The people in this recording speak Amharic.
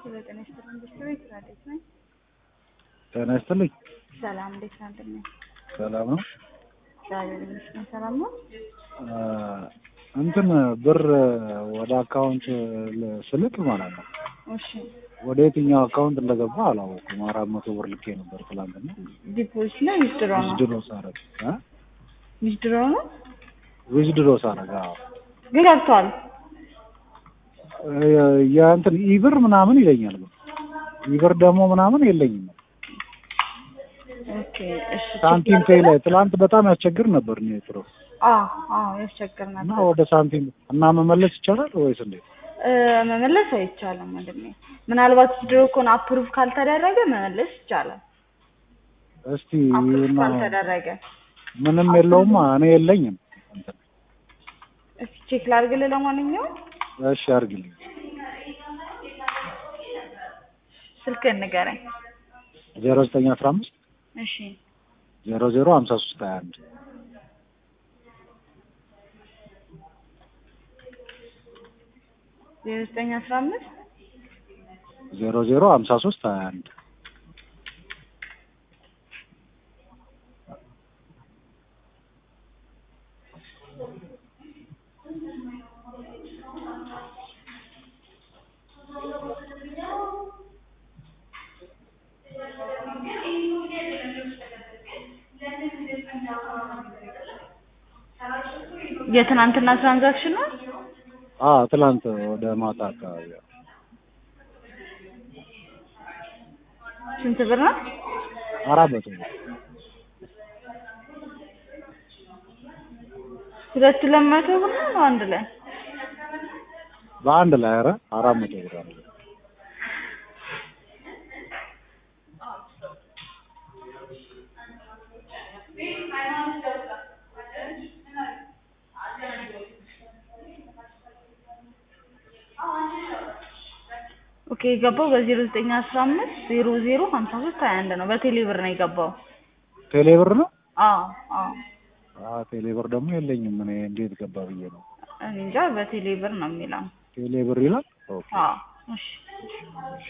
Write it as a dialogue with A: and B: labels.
A: ጤና ይስጥልኝ ኢንዱስትሪ ስራ እንዴት ነህ?
B: ጤና ይስጥልኝ።
A: ሰላም እንዴት ነህ? እንደምን ነህ?
B: ሰላም ነው።
A: እግዚአብሔር ይመስገን ሰላም ነው።
B: እንትን ብር ወደ አካውንት ስልክ ማለት ነው
A: እሺ
B: ወደ የትኛው አካውንት እንደገባ አላወኩም። አራት መቶ ብር ልኬ ነበር ትላንትና።
A: ዲፖዚት ነው ዊዝድሮ ነው?
B: ዊዝድሮ ሳረግ እ
A: ዊዝድሮ ነው
B: ዊዝድሮ ሳረግ አዎ
A: ግን ገብቷል።
B: የእንትን ኢብር ምናምን ይለኛል ግን ኢብር ደግሞ ምናምን የለኝም።
A: ኦኬ እሺ
B: ሳንቲም ፔይ ላይ ትላንት በጣም ያስቸግር ነበር ኔትሮ
A: አዎ አዎ ያስቸግር
B: እና
A: ነበር።
B: ወደ ሳንቲም እና መመለስ ይቻላል ወይስ እንዴት?
A: እ መመለስ አይቻልም ወንድሜ። ምናልባት ዊዝድሮ ከሆነ አፕሩቭ ካልተደረገ መመለስ ይቻላል።
B: እስቲ
A: አፕሩቭ
B: እና
A: ካልተደረገ
B: ምንም የለውም እኔ የለኝም። እንትን
A: እስኪ ቼክ ላድርግልህ። ለማንኛውም
B: እሺ አድርግልኝ።
A: ስልክህን ንገረኝ።
B: ዜሮ ዘጠኝ አስራ አምስት
A: እሺ
B: ዜሮ ዜሮ ሀምሳ ሶስት ሀያ አንድ
A: ዜሮ ዘጠኝ አስራ አምስት
B: ዜሮ ዜሮ ሀምሳ ሶስት ሀያ አንድ
A: የትናንትና ትራንዛክሽን ነው።
B: አ ትላንት ወደ ማታ አካባቢ
A: ስንት ብር ነው?
B: አራት መቶ ብር
A: ሁለት ሁለት መቶ ብር ነው አንድ ላይ
B: በአንድ ላይ ኧረ አራት መቶ ብር አለ።
A: ኦኬ የገባው በዜሮ ዘጠኝ አስራ አምስት ዜሮ ዜሮ ሀምሳ ሶስት ሀያ አንድ ነው። በቴሌ ብር ነው የገባው።
B: ቴሌ ብር ነው?
A: አዎ አዎ
B: አ ቴሌ ብር ደግሞ የለኝም እኔ እንዴት ገባ ብዬ ነው።
A: እኔ እንጃ በቴሌ ብር ነው የሚለው።
B: ቴሌ ብር ይላል። ኦኬ
A: አዎ እሺ